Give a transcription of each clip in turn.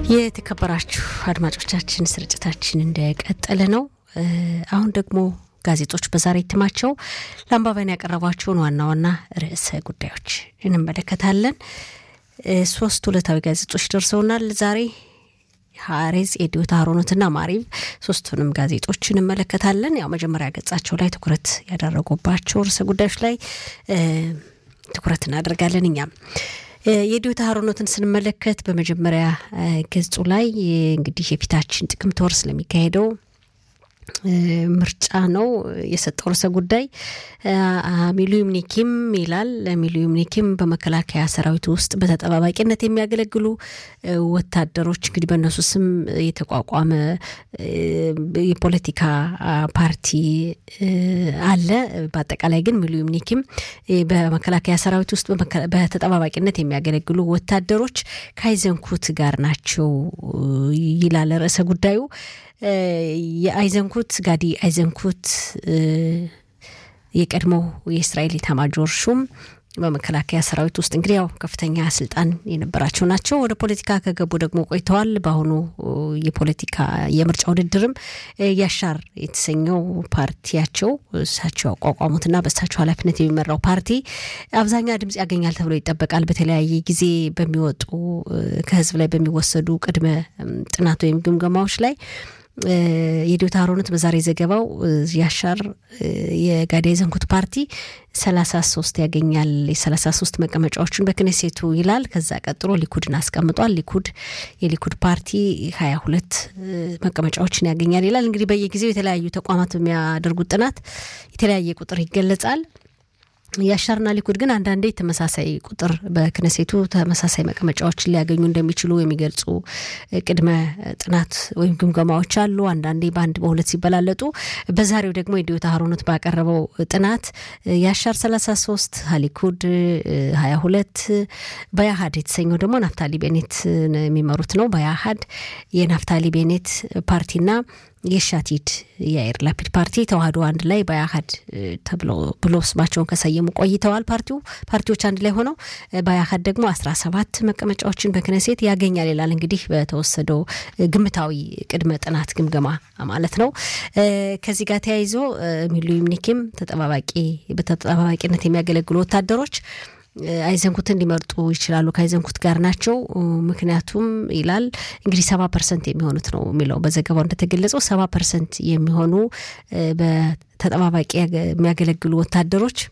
የተከበራችሁ አድማጮቻችን ስርጭታችን እንደቀጠለ ነው። አሁን ደግሞ ጋዜጦች በዛሬ እትማቸው ለአንባቢያን ያቀረቧቸውን ዋና ዋና ርዕሰ ጉዳዮች እንመለከታለን። ሶስት ዕለታዊ ጋዜጦች ደርሰውናል ዛሬ ሀሬዝ፣ ኤዲዮት፣ አሮኖትና ማሪቭ ሶስቱንም ጋዜጦች እንመለከታለን። ያው መጀመሪያ ገጻቸው ላይ ትኩረት ያደረጉባቸው ርዕሰ ጉዳዮች ላይ ትኩረት እናደርጋለን እኛም የዲዮታ ሀሮኖትን ስንመለከት በመጀመሪያ ገጹ ላይ እንግዲህ የፊታችን ጥቅምት ወር ስለሚካሄደው ምርጫ ነው የሰጠው ርዕሰ ጉዳይ። ሚሊዩም ኒኪም ይላል። ሚሊዩም ኒኪም በመከላከያ ሰራዊት ውስጥ በተጠባባቂነት የሚያገለግሉ ወታደሮች እንግዲህ በእነሱ ስም የተቋቋመ የፖለቲካ ፓርቲ አለ። በአጠቃላይ ግን ሚሊዩም ኒኪም በመከላከያ ሰራዊት ውስጥ በተጠባባቂነት የሚያገለግሉ ወታደሮች ከአይዘንኩት ጋር ናቸው ይላል ርዕሰ ጉዳዩ። የአይዘንኩት ጋዲ አይዘንኩት የቀድሞው የእስራኤል ኤታማዦር ሹም በመከላከያ ሰራዊት ውስጥ እንግዲህ ያው ከፍተኛ ስልጣን የነበራቸው ናቸው። ወደ ፖለቲካ ከገቡ ደግሞ ቆይተዋል። በአሁኑ የፖለቲካ የምርጫ ውድድርም ያሻር የተሰኘው ፓርቲያቸው እሳቸው ያቋቋሙትና በእሳቸው ኃላፊነት የሚመራው ፓርቲ አብዛኛ ድምጽ ያገኛል ተብሎ ይጠበቃል። በተለያየ ጊዜ በሚወጡ ከህዝብ ላይ በሚወሰዱ ቅድመ ጥናት ወይም ግምገማዎች ላይ የዲዮታ አሮኖት በዛሬ ዘገባው ያሻር የጋዲ ዘንኩት ፓርቲ ሰላሳ ሶስት ያገኛል የሰላሳ ሶስት መቀመጫዎችን በክኔሴቱ ይላል። ከዛ ቀጥሎ ሊኩድን አስቀምጧል። ሊኩድ የሊኩድ ፓርቲ ሀያ ሁለት መቀመጫዎችን ያገኛል ይላል። እንግዲህ በየጊዜው የተለያዩ ተቋማት በሚያደርጉት ጥናት የተለያየ ቁጥር ይገለጻል። የአሻርና ሊኩድ ግን አንዳንዴ ተመሳሳይ ቁጥር በክነሴቱ ተመሳሳይ መቀመጫዎችን ሊያገኙ እንደሚችሉ የሚገልጹ ቅድመ ጥናት ወይም ግምገማዎች አሉ። አንዳንዴ በአንድ በሁለት ሲበላለጡ፣ በዛሬው ደግሞ የዲዮታ ሀሮኖት ባቀረበው ጥናት የአሻር 33 ሊኩድ 22 በያሀድ የተሰኘው ደግሞ ናፍታሊ ቤኔት የሚመሩት ነው። በያሀድ የናፍታሊ ቤኔት ፓርቲና የሻቲድ የአይር ላፒድ ፓርቲ ተዋህዶ አንድ ላይ በአያሀድ ተብሎ ብሎ ስማቸውን ከሰየሙ ቆይተዋል። ፓርቲው ፓርቲዎች አንድ ላይ ሆነው በአያሀድ ደግሞ አስራ ሰባት መቀመጫዎችን በክነሴት ያገኛል ይላል። እንግዲህ በተወሰደው ግምታዊ ቅድመ ጥናት ግምገማ ማለት ነው። ከዚህ ጋር ተያይዞ ሚሊዩም ኒኪም ተጠባባቂ በተጠባባቂነት የሚያገለግሉ ወታደሮች አይዘንኩትን ሊመርጡ ይችላሉ። ከአይዘንኩት ጋር ናቸው። ምክንያቱም ይላል እንግዲህ ሰባ ፐርሰንት የሚሆኑት ነው የሚለው በዘገባው እንደተገለጸው ሰባ ፐርሰንት የሚሆኑ በተጠባባቂ የሚያገለግሉ ወታደሮች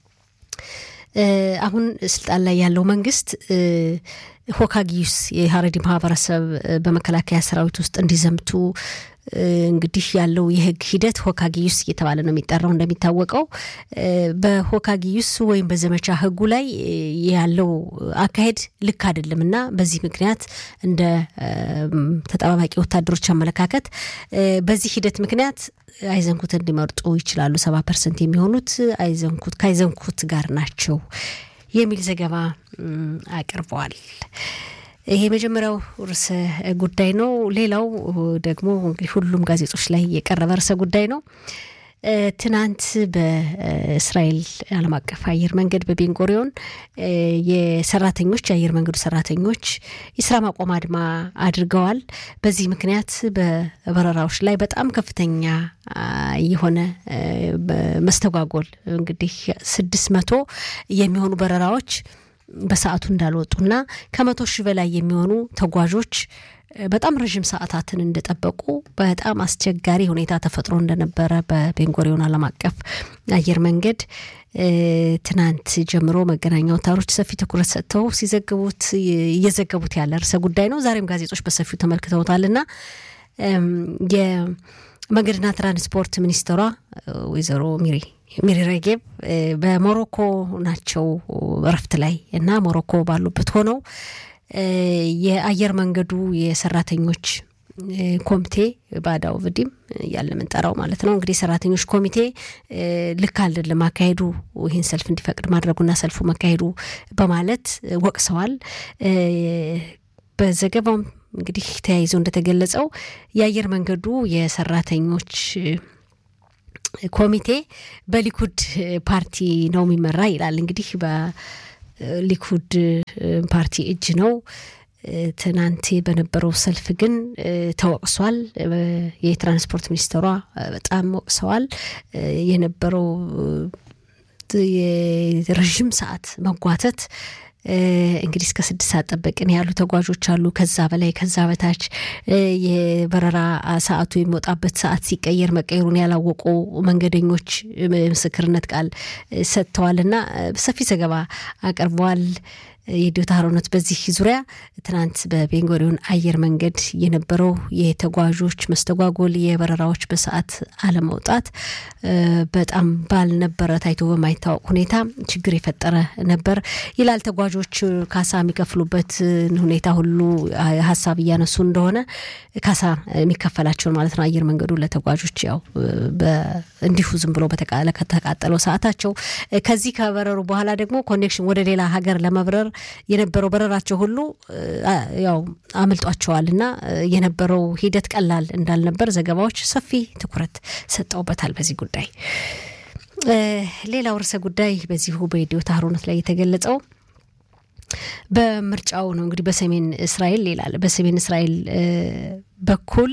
አሁን ስልጣን ላይ ያለው መንግስት ሆካጊዩስ የሀረዲ ማህበረሰብ በመከላከያ ሰራዊት ውስጥ እንዲዘምቱ እንግዲህ ያለው የህግ ሂደት ሆካጊዩስ እየተባለ ነው የሚጠራው። እንደሚታወቀው በሆካጊዩስ ወይም በዘመቻ ህጉ ላይ ያለው አካሄድ ልክ አይደለም እና በዚህ ምክንያት እንደ ተጠባባቂ ወታደሮች አመለካከት በዚህ ሂደት ምክንያት አይዘንኩት እንዲመርጡ ይችላሉ። ሰባ ፐርሰንት የሚሆኑት አይዘንኩት ከአይዘንኩት ጋር ናቸው የሚል ዘገባ አቅርበዋል። ይሄ የመጀመሪያው ርዕሰ ጉዳይ ነው። ሌላው ደግሞ እንግዲህ ሁሉም ጋዜጦች ላይ የቀረበ ርዕሰ ጉዳይ ነው። ትናንት በእስራኤል ዓለም አቀፍ አየር መንገድ በቤንጎሪዮን የሰራተኞች የአየር መንገዱ ሰራተኞች የስራ ማቆም አድማ አድርገዋል። በዚህ ምክንያት በበረራዎች ላይ በጣም ከፍተኛ የሆነ መስተጓጎል እንግዲህ ስድስት መቶ የሚሆኑ በረራዎች በሰዓቱ እንዳልወጡና ከመቶ ሺህ በላይ የሚሆኑ ተጓዦች በጣም ረዥም ሰዓታትን እንደጠበቁ በጣም አስቸጋሪ ሁኔታ ተፈጥሮ እንደነበረ በቤንጎሪዮን ዓለም አቀፍ አየር መንገድ ትናንት ጀምሮ መገናኛ አውታሮች ሰፊ ትኩረት ሰጥተው ሲዘግቡት እየዘገቡት ያለ ርዕሰ ጉዳይ ነው። ዛሬም ጋዜጦች በሰፊው ተመልክተውታልና የመንገድና ትራንስፖርት ሚኒስትሯ ወይዘሮ ሚሪ ሚሪ ሬጌብ በሞሮኮ ናቸው እረፍት ላይ እና ሞሮኮ ባሉበት ሆነው የአየር መንገዱ የሰራተኞች ኮሚቴ ባዳው ብዲም እያለ ምንጠራው ማለት ነው። እንግዲህ የሰራተኞች ኮሚቴ ልክ አይደለም አካሄዱ ይህን ሰልፍ እንዲፈቅድ ማድረጉና ሰልፉ መካሄዱ በማለት ወቅሰዋል። በዘገባውም እንግዲህ ተያይዞ እንደተገለጸው የአየር መንገዱ የሰራተኞች ኮሚቴ በሊኩድ ፓርቲ ነው የሚመራ ይላል። እንግዲህ በሊኩድ ፓርቲ እጅ ነው ትናንት በነበረው ሰልፍ ግን ተወቅሷል። የትራንስፖርት ሚኒስትሯ በጣም ወቅሰዋል። የነበረው የረዥም ሰዓት መጓተት እንግዲህ እስከ ስድስት ሰዓት ጠበቅን ያሉ ተጓዦች አሉ። ከዛ በላይ ከዛ በታች የበረራ ሰዓቱ የሚወጣበት ሰዓት ሲቀየር መቀየሩን ያላወቁ መንገደኞች ምስክርነት ቃል ሰጥተዋል እና ሰፊ ዘገባ አቅርበዋል። የዲዮታ ሀሮነት በዚህ ዙሪያ ትናንት በቤንጎሪዮን አየር መንገድ የነበረው የተጓዦች መስተጓጎል፣ የበረራዎች በሰዓት አለመውጣት በጣም ባልነበረ ታይቶ በማይታወቅ ሁኔታ ችግር የፈጠረ ነበር ይላል። ተጓዦች ካሳ የሚከፍሉበትን ሁኔታ ሁሉ ሀሳብ እያነሱ እንደሆነ ካሳ የሚከፈላቸውን ማለት ነው አየር መንገዱ ለተጓዦች ያው እንዲሁ ዝም ብሎ ከተቃጠለው ሰዓታቸው ከዚህ ከበረሩ በኋላ ደግሞ ኮኔክሽን ወደ ሌላ ሀገር ለመብረር የነበረው በረራቸው ሁሉ ያው አምልጧቸዋል እና የነበረው ሂደት ቀላል እንዳልነበር ዘገባዎች ሰፊ ትኩረት ሰጠውበታል በዚህ ጉዳይ። ሌላው ርዕሰ ጉዳይ በዚሁ በኢዲዮታ ሀሮነት ላይ የተገለጸው በምርጫው ነው። እንግዲህ በሰሜን እስራኤል ይላል በሰሜን እስራኤል በኩል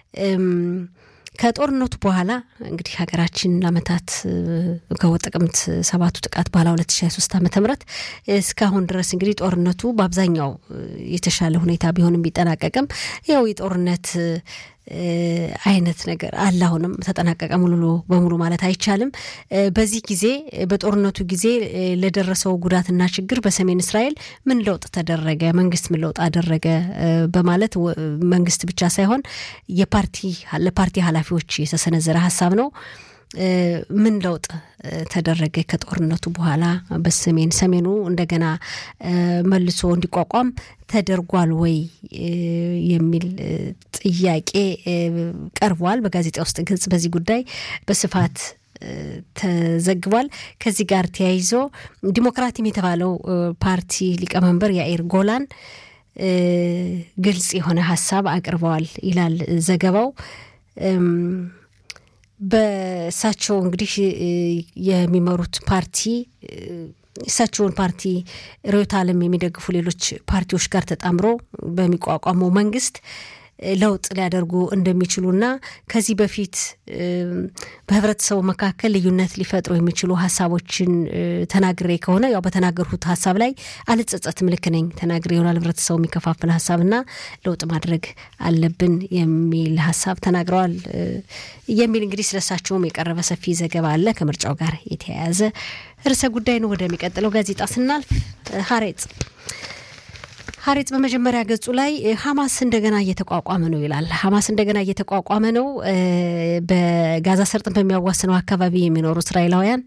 ከጦርነቱ በኋላ እንግዲህ ሀገራችን ለአመታት ከጥቅምት ሰባቱ ጥቃት በኋላ ሁለት ሺ ሀያ ሶስት ዓመተ ምህረት እስካሁን ድረስ እንግዲህ ጦርነቱ በአብዛኛው የተሻለ ሁኔታ ቢሆንም ቢጠናቀቅም ያው የጦርነት አይነት ነገር አለ። አሁንም ተጠናቀቀ ሙሉ በሙሉ ማለት አይቻልም። በዚህ ጊዜ በጦርነቱ ጊዜ ለደረሰው ጉዳትና ችግር በሰሜን እስራኤል ምን ለውጥ ተደረገ፣ መንግስት ምን ለውጥ አደረገ በማለት መንግስት ብቻ ሳይሆን የፓርቲ ለፓርቲ ኃላፊዎች የተሰነዘረ ሀሳብ ነው። ምን ለውጥ ተደረገ ከጦርነቱ በኋላ በሰሜን ሰሜኑ እንደገና መልሶ እንዲቋቋም ተደርጓል ወይ የሚል ጥያቄ ቀርቧል። በጋዜጣ ውስጥ ግልጽ በዚህ ጉዳይ በስፋት ተዘግቧል። ከዚህ ጋር ተያይዞ ዲሞክራቲም የተባለው ፓርቲ ሊቀመንበር ያኢር ጎላን ግልጽ የሆነ ሀሳብ አቅርበዋል ይላል ዘገባው። በእሳቸው እንግዲህ የሚመሩት ፓርቲ እሳቸውን ፓርቲ ርዕዮተ ዓለም የሚደግፉ ሌሎች ፓርቲዎች ጋር ተጣምሮ በሚቋቋመው መንግስት ለውጥ ሊያደርጉ እንደሚችሉና ከዚህ በፊት በህብረተሰቡ መካከል ልዩነት ሊፈጥሩ የሚችሉ ሀሳቦችን ተናግሬ ከሆነ ያው በተናገርሁት ሀሳብ ላይ አልጸጸትም፣ ልክ ነኝ ተናግሬ ይሆናል ህብረተሰቡ የሚከፋፍል ሀሳብና ለውጥ ማድረግ አለብን የሚል ሀሳብ ተናግረዋል የሚል እንግዲህ ስለሳቸውም የቀረበ ሰፊ ዘገባ አለ ከምርጫው ጋር የተያያዘ ርዕሰ ጉዳይ ነው። ወደሚቀጥለው ጋዜጣ ስናልፍ ሀሬጽ ሀሬጽ በመጀመሪያ ገጹ ላይ ሀማስ እንደገና እየተቋቋመ ነው ይላል። ሀማስ እንደገና እየተቋቋመ ነው። በጋዛ ሰርጥን በሚያዋስነው አካባቢ የሚኖሩ እስራኤላውያን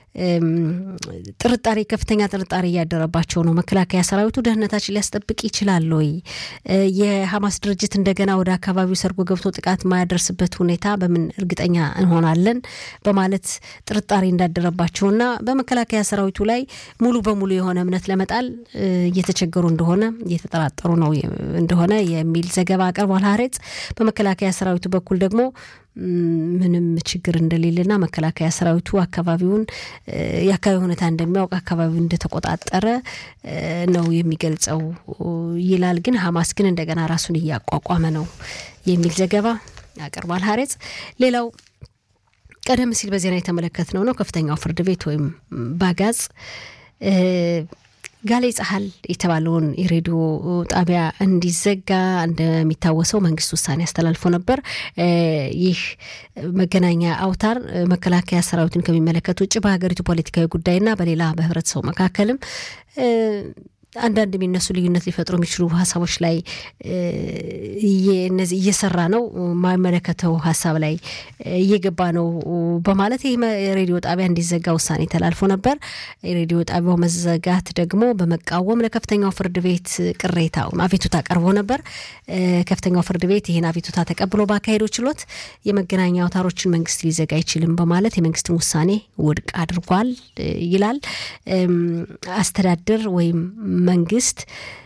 ጥርጣሬ ከፍተኛ ጥርጣሬ እያደረባቸው ነው። መከላከያ ሰራዊቱ ደህንነታችን ሊያስጠብቅ ይችላል ወይ? የሀማስ ድርጅት እንደገና ወደ አካባቢው ሰርጎ ገብቶ ጥቃት የማያደርስበት ሁኔታ በምን እርግጠኛ እንሆናለን? በማለት ጥርጣሬ እንዳደረባቸውና በመከላከያ ሰራዊቱ ላይ ሙሉ በሙሉ የሆነ እምነት ለመጣል እየተቸገሩ እንደሆነ እየተጠራጠሩ ነው እንደሆነ የሚል ዘገባ አቅርቧል ሀሬጽ። በመከላከያ ሰራዊቱ በኩል ደግሞ ምንም ችግር እንደሌለና መከላከያ ሰራዊቱ አካባቢውን የአካባቢ ሁኔታ እንደሚያውቅ አካባቢውን እንደተቆጣጠረ ነው የሚገልጸው ይላል። ግን ሀማስ ግን እንደገና ራሱን እያቋቋመ ነው የሚል ዘገባ ያቀርባል ሀሬጽ። ሌላው ቀደም ሲል በዜና የተመለከትነው ነው። ከፍተኛው ፍርድ ቤት ወይም ባጋጽ ጋሌ ጸሀል የተባለውን የሬዲዮ ጣቢያ እንዲዘጋ እንደሚታወሰው መንግስት ውሳኔ አስተላልፎ ነበር። ይህ መገናኛ አውታር መከላከያ ሰራዊትን ከሚመለከት ውጭ በሀገሪቱ ፖለቲካዊ ጉዳይና በሌላ በህብረተሰቡ መካከልም አንዳንድ የሚነሱ ልዩነት ሊፈጥሩ የሚችሉ ሀሳቦች ላይ እነዚህ እየሰራ ነው፣ የማይመለከተው ሀሳብ ላይ እየገባ ነው በማለት ይህ የሬዲዮ ጣቢያ እንዲዘጋ ውሳኔ ተላልፎ ነበር። የሬዲዮ ጣቢያው መዘጋት ደግሞ በመቃወም ለከፍተኛው ፍርድ ቤት ቅሬታ አቤቱታ ቀርቦ ነበር። ከፍተኛው ፍርድ ቤት ይህን አቤቱታ ተቀብሎ ባካሄደው ችሎት የመገናኛ አውታሮችን መንግስት ሊዘጋ አይችልም በማለት የመንግስትን ውሳኔ ውድቅ አድርጓል ይላል። አስተዳደር ወይም መንግስት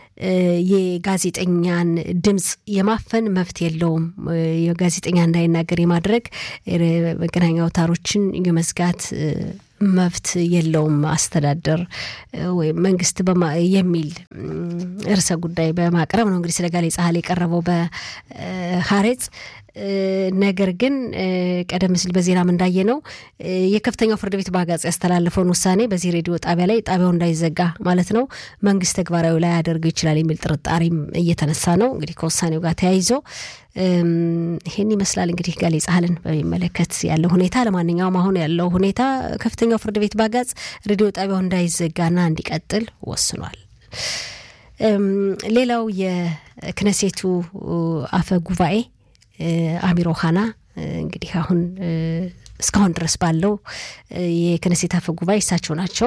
የጋዜጠኛን ድምፅ የማፈን መብት የለውም። የጋዜጠኛ እንዳይናገር የማድረግ መገናኛ አውታሮችን የመዝጋት መብት የለውም አስተዳደር ወይም መንግስት የሚል ርዕሰ ጉዳይ በማቅረብ ነው እንግዲህ ስለ ጋሌ ጻህል የቀረበው በሀሬጽ ነገር ግን ቀደም ሲል በዜናም እንዳየ ነው የከፍተኛው ፍርድ ቤት በአጋጽ ያስተላለፈውን ውሳኔ በዚህ ሬዲዮ ጣቢያ ላይ ጣቢያው እንዳይዘጋ ማለት ነው መንግስት ተግባራዊ ላይ ያደርገው ይችላል የሚል ጥርጣሬም እየተነሳ ነው። እንግዲህ ከውሳኔው ጋር ተያይዞ ይህን ይመስላል እንግዲህ ጋሌ ጻህልን በሚመለከት ያለው ሁኔታ። ለማንኛውም አሁን ያለው ሁኔታ ከፍተኛው ፍርድ ቤት በአጋጽ ሬዲዮ ጣቢያው እንዳይዘጋና እንዲቀጥል ወስኗል። ሌላው የክነሴቱ አፈ ጉባኤ አሚር ኦሃና እንግዲህ አሁን እስካሁን ድረስ ባለው የክነሴት አፈ ጉባኤ እሳቸው ናቸው።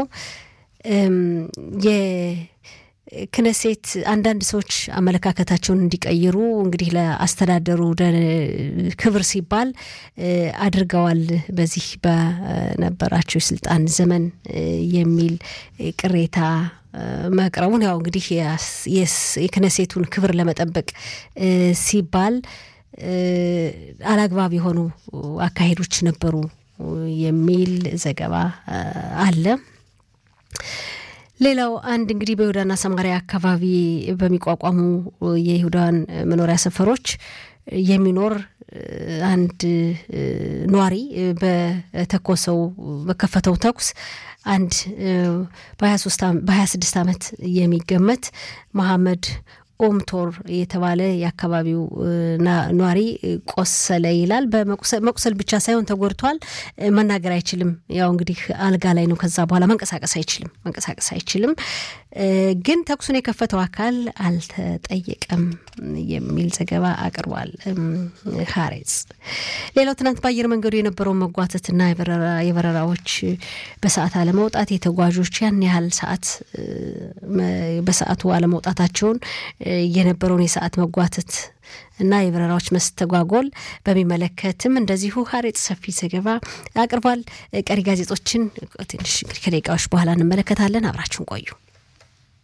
የክነሴት አንዳንድ ሰዎች አመለካከታቸውን እንዲቀይሩ እንግዲህ ለአስተዳደሩ ክብር ሲባል አድርገዋል በዚህ በነበራቸው የስልጣን ዘመን የሚል ቅሬታ መቅረቡን ያው እንግዲህ የክነሴቱን ክብር ለመጠበቅ ሲባል አላግባብ የሆኑ አካሄዶች ነበሩ የሚል ዘገባ አለ። ሌላው አንድ እንግዲህ በይሁዳና ሰማሪያ አካባቢ በሚቋቋሙ የይሁዳን መኖሪያ ሰፈሮች የሚኖር አንድ ነዋሪ በተኮሰው በከፈተው ተኩስ አንድ በሀያ ስድስት ዓመት የሚገመት መሐመድ ኦምቶር የተባለ የአካባቢው ነዋሪ ቆሰለ ይላል። መቁሰል ብቻ ሳይሆን ተጎድቷል። መናገር አይችልም። ያው እንግዲህ አልጋ ላይ ነው። ከዛ በኋላ መንቀሳቀስ አይችልም መንቀሳቀስ አይችልም። ግን ተኩሱን የከፈተው አካል አልተጠየቀም የሚል ዘገባ አቅርቧል ሀሬጽ። ሌላው ትናንት በአየር መንገዱ የነበረውን መጓተትና የበረራዎች በሰዓት አለመውጣት የተጓዦች ያን ያህል ሰዓት በሰዓቱ አለመውጣታቸውን የነበረውን የሰዓት መጓተት እና የበረራዎች መስተጓጎል በሚመለከትም እንደዚሁ ሀሬጽ ሰፊ ዘገባ አቅርቧል። ቀሪ ጋዜጦችን ትንሽ እንግዲህ ከደቂቃዎች በኋላ እንመለከታለን። አብራችሁን ቆዩ።